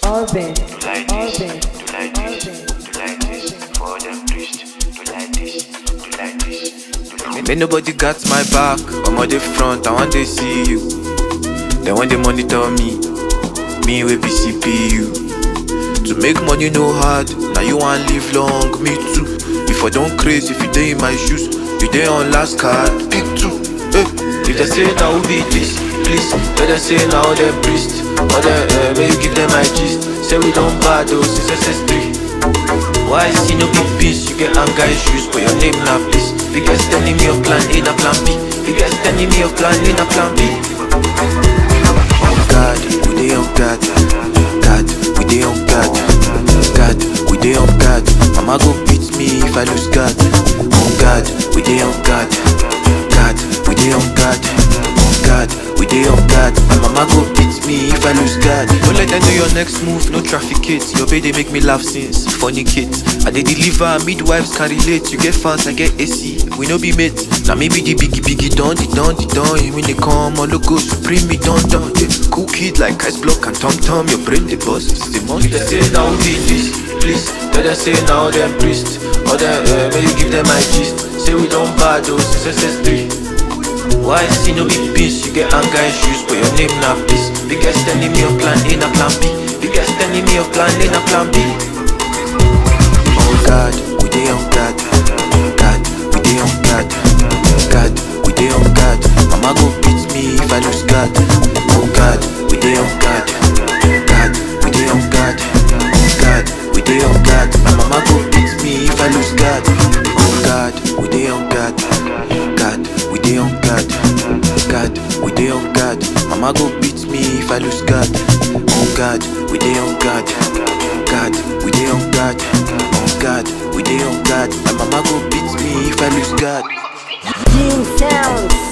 Orbit, Do like this, Orbit, do like this, do like this. For them priest, do like this, do like this, do like Make nobody got my back. I'm on the front, I want to see you. Then when they monitor me, me with PCPU. To make money no hard, now you want live long, me too. If I don't crazy, if you day in my shoes, you day on last card, pick two. Eh. If they say now who be this, please, let them say now them priest. Or them, uh, may you give them my gist. Say we don't bad though, since SS3. Why see no big piece? You get anger issues, but your name now please. Biggest enemy of plan A na plan B. Biggest enemy of plan A na plan B. On God, we dey on God. God, we dey on God. God, we dey on God. Mama go beat me if I lose God. On God, we dey on God. God, we dey on God. On God, we dey on God. My mama go beat me if I lose God. Don't let them know your next move, no traffic hits. Your baby make me laugh since funny kids. I dey deliver, midwives can relate. You get fans, I get AC. We no be mates. Now maybe the biggie biggie don the don the don. You mean they come on logo supreme me don don. Yeah, cool kid like ice block and tom tom. Your brain the bust, it's the money. They say now be this, please. Let them say now them priest. Or them, uh, may you give them my gist. Say we don't bad those SS3. Why see no big piece? You get anger issues, but your name not peace. Biggest enemy of plan A na plan B. Biggest enemy of plan A na plan B. Oh God, we dey on God. God, we dey on God. God, we dey on God. Mama go beat me if I lose God. Oh God, we dey on God. God, we dey on God. God, we dey on God. My mama go beat me if I lose God. Oh God, we dey on God. God, we dey on God. God, we dey on God. Mama go beat me if I lose God. Oh God, we dey on God. God, we dey on God. Oh God, we dey on God. My mama go beat me if I lose God. Gene Sounds.